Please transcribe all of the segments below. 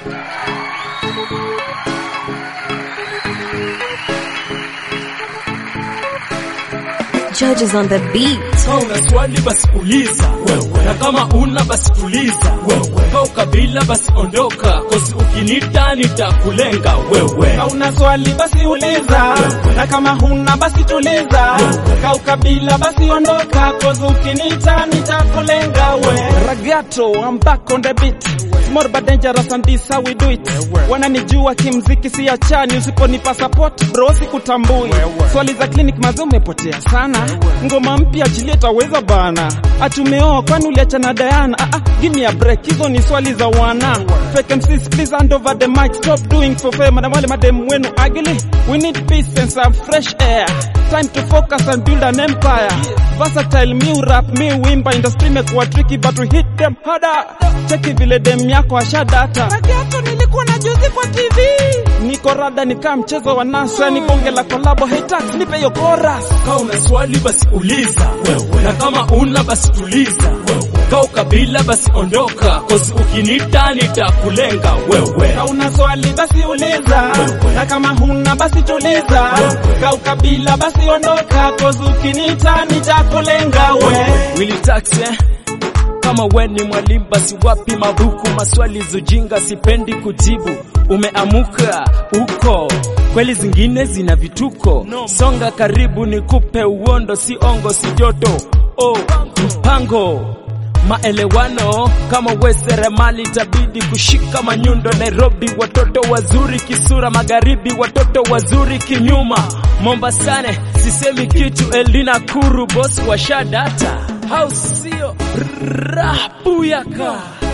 Judges on the beat. Kama una swali basi uliza wewe, na kama una basi tuliza wewe. Kama ukabila basi ondoka, kosi ukinita nitakulenga wewe. Ka una swali basi uliza, na kama huna basi tuliza. Ka ukabila basi ondoka, cause ukinita nitakulenga we. Ragato, I'm back on the beat. Small but dangerous and this how we do it. Wananijua kimziki si achani, usiponipa support bro sikutambui. Swali za clinic mazo umepotea sana. Ngoma mpya achilie taweza bana. Atumeoa kwani uliachana Diana? Ah, ah, give me a break. Hizo ni swali za wana. Fake MCs please hand over the mic. Stop doing for fame. Na wale madem wenu ugly. We need peace and some fresh air. Time to focus and build an empire. Versatile me rap me wimba industry mekuwa tricky but we hit them harder. Cheki vile dem yako ashadata. Ragi yako nilikuwa na juzi kwa TV. Niko rada nikaa mchezo wa NASA ni bonge la kolabo. Hey tax nipe hiyo chorus. Kama una swali basi uliza wewe, na kama una basi tuliza wewe. Kama ukabila basi ondoka, kosi ukinita nitakulenga wewe. Ka una swali basi uliza, na kama huna basi tuliza. Ka ukabila basi ondoka, cause ukinita nitakulenga we. Willy Tax eh? Kama we ni mwalimu basi wapi mabuku? Maswali zujinga sipendi kujibu. Umeamuka uko kweli, zingine zina vituko. Songa karibu nikupe uondo, si ongo si joto. Oh, mpango maelewano kama we seremali itabidi kushika manyundo. Nairobi watoto wazuri kisura, magharibi watoto wazuri kinyuma. Mombasane sisemi kitu, Elina Kuru boss wa Shadata au sio? Rabuyaka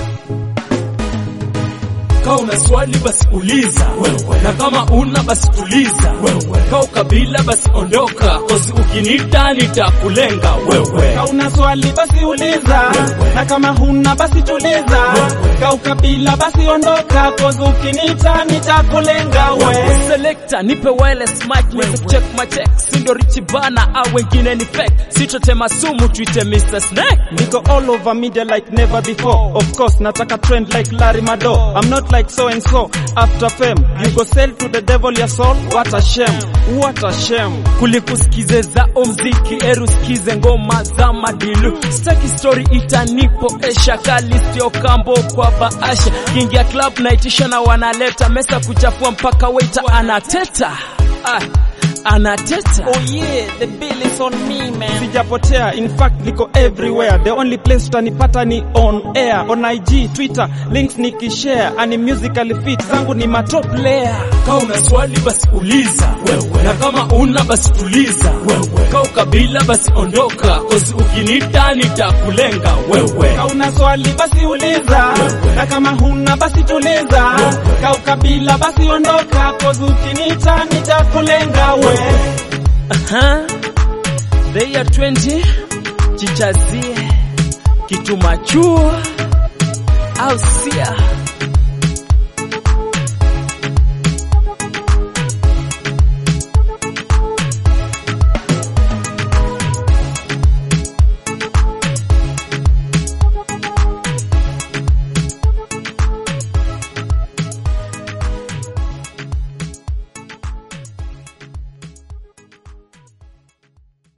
kama una swali basi uliza wewe, na kama una basi tuliza wewe. Kama ukabila basi ondoka, kosi ukinita nitakulenga wewe. Ka una swali basi uliza, na kama huna basi tuliza. Ka ukabila basi ondoka, cause ukinita nitakulenga we. Selector nipe wireless mic niweze check my check, sindo richi bana au wengine ni fake, sitotema sumu tuite Mr Snake. Niko all over media like never before. Of course, nataka trend like Larry Mado. I'm not like so and so. After fame, you go sell to the devil your soul. What a shame. What a shame. kulikusikize za mziki eru sikize ngoma za madilu staki story itanipoesha kali sio kambo kwa baasha kingia club naitisha na wanaleta mesa kuchafua mpaka waita anateta ah, anateta Oh yeah, the bill is on me man. Sijapotea, in fact niko everywhere. The only place utanipata ni on air, on IG, Twitter, links nikishare, ani musically fit zangu ni matop layer. kama una swali basi uliza wewe, na kama una basi tuliza wewe. Kama ukabila basi ondoka, kozi ukinita nitakulenga wewe. Ka una swali basi uliza, na kama huna basi tuliza. Ka ukabila basi ondoka, cause ukinita nitakulenga we. Aha. They are 20 chichazie kitu machua au sia